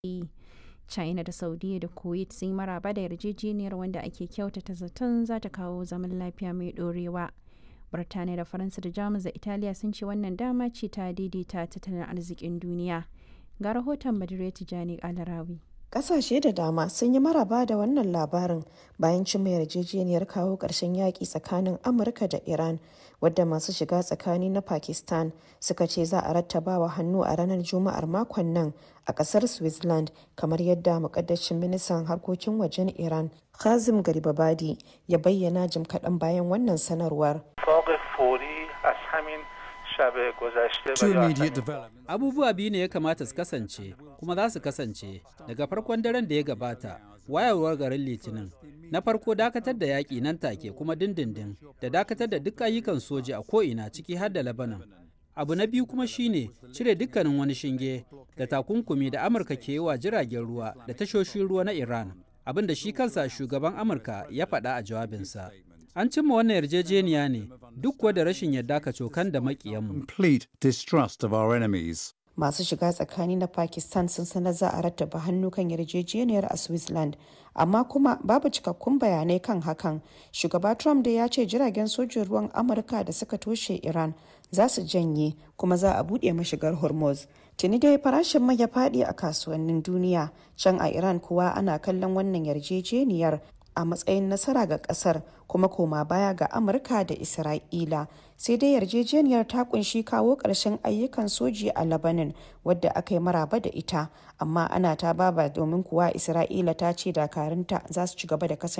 China da Saudiya da Kuwait sun yi maraba da yarjejeniyar wanda ake kyautata zaton za ta kawo zaman lafiya mai ɗorewa. Birtaniya da Faransa da Jamus da Italiya sun ce wannan dama ce ta daidaita tattalin arzikin duniya. Ga rahoton Badire Tijani Alarawi. Ƙasashe da dama sun yi maraba da wannan labarin bayan cimma yarjejeniyar kawo ƙarshen yaƙi tsakanin Amurka da Iran, wadda masu shiga tsakani na Pakistan suka ce za a rattabawa hannu a ranar Juma'ar makon nan a ƙasar Switzerland, kamar yadda muƙaddashin ministan harkokin wajen Iran, Kazim Garibabadi, ya bayyana jim kaɗan bayan wannan sanarwar. Abubuwa biyu ne ya kamata su kasance kuma za su kasance daga farkon daren da ya gabata wayarwar garin litinin na farko dakatar da yaƙi nan take kuma dindindin da dakatar da duk ayyukan soja a ko'ina ciki har da labanan abu na biyu kuma shine cire dukkanin wani shinge da takunkumi da amurka ke yi wa jiragen ruwa da tashoshin ruwa na iran abin da shi kansa shugaban amurka ya faɗa a jawabinsa An cimma wannan yarjejeniya ne duk kuwa da rashin yadda ka cokan da makiyanmu. Complete distrust of our enemies. Masu shiga tsakani na Pakistan sun sanar za a rattaba hannu kan yarjejeniyar a Switzerland, amma kuma babu cikakkun bayanai kan hakan. Shugaba Trump da ya ce jiragen sojin ruwan Amurka da suka toshe Iran za su janye kuma za a buɗe mashigar Hormuz. Tuni dai farashin mai ya faɗi a kasuwannin duniya, can a Iran kuwa ana kallon wannan yarjejeniyar a matsayin nasara ga kasar kuma koma baya ga amurka da isra'ila sai dai yarjejeniyar ta kunshi kawo ƙarshen ayyukan soji a labanin wadda aka yi maraba da ita amma ana ta baba domin kuwa isra'ila ta ce dakarunta za su ci gaba da kasance